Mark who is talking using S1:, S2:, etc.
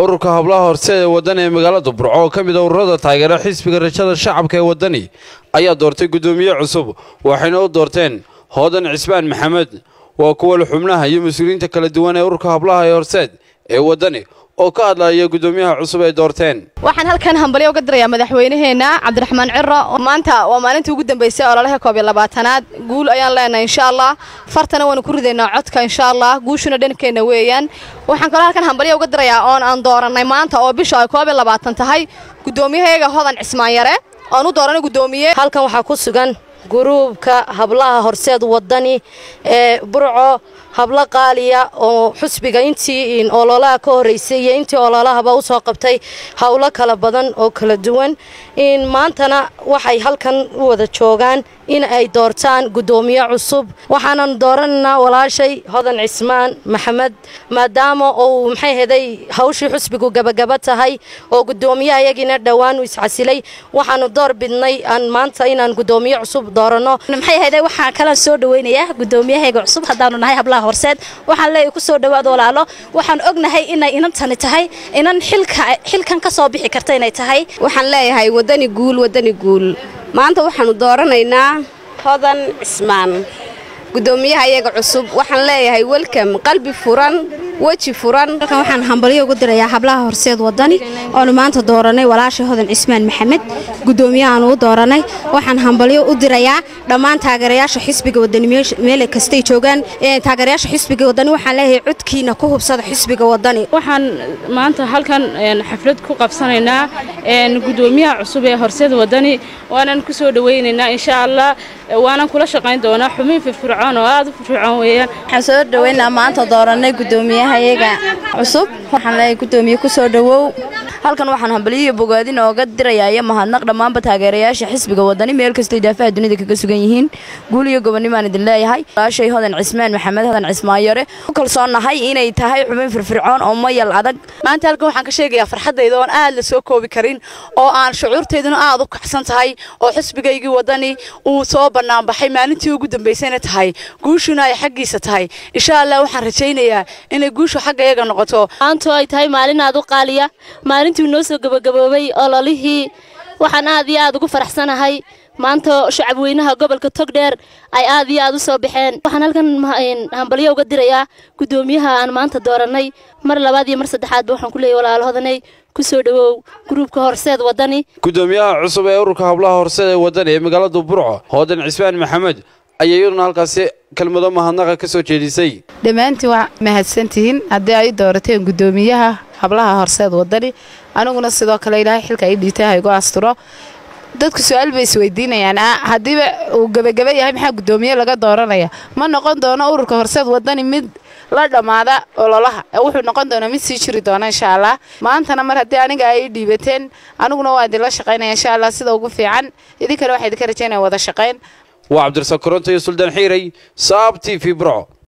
S1: ururka hablaha horseed ee waddan ee magaalada burco oo ka mid a ururada taageera xisbiga rajada shacabka ee waddani ayaa doortay guddoomiye cusub waxayna u doorteen hoodan cismaan maxamed waa kuwa xubnaha iyo mas-uuliyiinta kala duwan ee ururka hablaha ee horseed ee waddani oo ka hadlaya guddoomiyaha cusub ay doorteen
S2: waxaan halkan hambalyo uga dirayaa madaxweynaheenna cabdiraxmaan ciro maanta waa maalintii ugu dambaysay ololaha koob iyo labaatanaad guul ayaan leenahay insha allah fartana waanu ku ridaynaa codka insha allah guushuna dhankeenna weeyaan waxaan kaloo halkan hambalyo uga dirayaa oon aan doorannay maanta oo bisha ay koob iyo labaatan tahay guddoomiyahayaga hodan cismaan yare oon u dooranay guddoomiye
S3: halkan waxaa ku sugan guruubka hablaha horseed waddani ee burco hablo qaaliya oo xusbiga intii ololaha ka horreysay iyo intii ololahaba u soo qabtay howlo kala badan oo kala duwan maantana waxay halkan u wada joogaan in ay doortaan guddoomiye cusub waxaanan dooranaynaa walaashay hodan cismaan maxamed maadaama uu maxay heday hawshii xusbigu gabagaba tahay oo guddoomiyaha yagiina dhowaan u iscasilay waxaanu door bidnay aan maanta inaan guddoomiye cusub dooranno
S4: maxay heday waxaan kala soo dhaweynayaa guddoomiyahaga cusub haddaanu nahay hablaha horseed waxaan leeyahay ku soo dhawaad walaalo waxaan ognahay inay inantani tahay inan xilkan ka soo bixi karta inay tahay
S5: waxaan leeyahay waddani guul waddani guul maanta waxaanu dooranaynaa hodan cismaan guddoomiyaha iyaga cusub waxaan leeyahay welcom qalbi furan weji furan
S6: halkan waxaan hambalyo ugu dirayaa hablaha horseed waddani oonu maanta dooranay walaasha hodan cismaan maxamed guddoomiyahaanu u dooranay waxaan hambalyo u dirayaa dhammaan taageerayaasha xisbiga waddani meel kastay joogaan taageerayaasha xisbiga waddani waxaan leeyahay codkiina ku hubsada xisbiga waddani
S7: waxaan maanta halkan xaflad ku qabsanaynaa guddoomiyaha cusub ee horseed waddani waanan ku soo dhawaynaynaa insha allah waanan kula shaqayn doonaa xubin firfircoon oo aad u firfircoon weeyaan
S8: waxaan soo dhawaynaa maanta dooranay guddoomiyahayaga cusub waxaan leeyahay guddoomiye ku soo dhawow halkan waxaan hambalyiyo bogaadin ooga dirayaa iyo mahadnaq dhammaanba taageerayaasha xisbiga waddani meel kastay daafaha dunida kaga sugan yihiin guul iyo gobonnimaan idin leeyahay walaashay hodan cismaan maxamed hodan cismaan yare ku kalsoonnahay inay tahay xubin firfircoon oo mayal adag
S9: maanta halkan waxaan ka sheegayaa farxaddayda oon aad la soo koobi karin oo aan shucuurtayduna aad u kacsan tahay oo xisbigaygii waddani uu soo bannaanbaxay maalintii ugu dambaysayna tahay guushuna ay xaggiisa tahay insha allah waxaan rajaynayaa inay guushu xagga iyaga noqoto
S10: maantu ay tahay maalin aad u qaaliya maalintii noo soo gabagaboobay ololihii waxaan aad iyo aad ugu faraxsanahay maanta shacabweynaha gobolka togdheer ay aad iyo aad u soo baxeen waxaan halkan hambalyo uga dirayaa guddoomiyaha aan maanta doorannay mar labaad iyo mar saddexaadba waxaan ku leeyahy walaalahodanay ku soo dhowow gruubka horseed waddani
S1: guddoomiyaha cusub ee ururka hablaha horseed ee waddani ee magaalada burco hoodan cismaan maxamed ayay iyaduna halkaasi kelmado mahadnaqa ka soo jeedisay
S11: dhammaantiin waa mahadsantihiin haddii ay doorateen guddoomiyaha hablaha horseed waddani aniguna sidoo kale ilaahay xilka ay dhiitay ha igu asturo dadku su-aal bay isweydiinayaan haddiiba uu gebagaba yahay maxaa guddoomiye laga dooranaya ma noqon doono ururka horseed waddani mid la dhammaada ololaha wuxuu noqon doonaa mid sii jiri doona insha allah maantana mar haddii aniga ay dhiibateen aniguna waa idinla shaqaynaya insha allah sida ugu fiican idinkana waxaa idinka rajaynaya wada shaqayn
S1: waa cabdirasaaq koronto iyo suldaan xiiray saab t v burco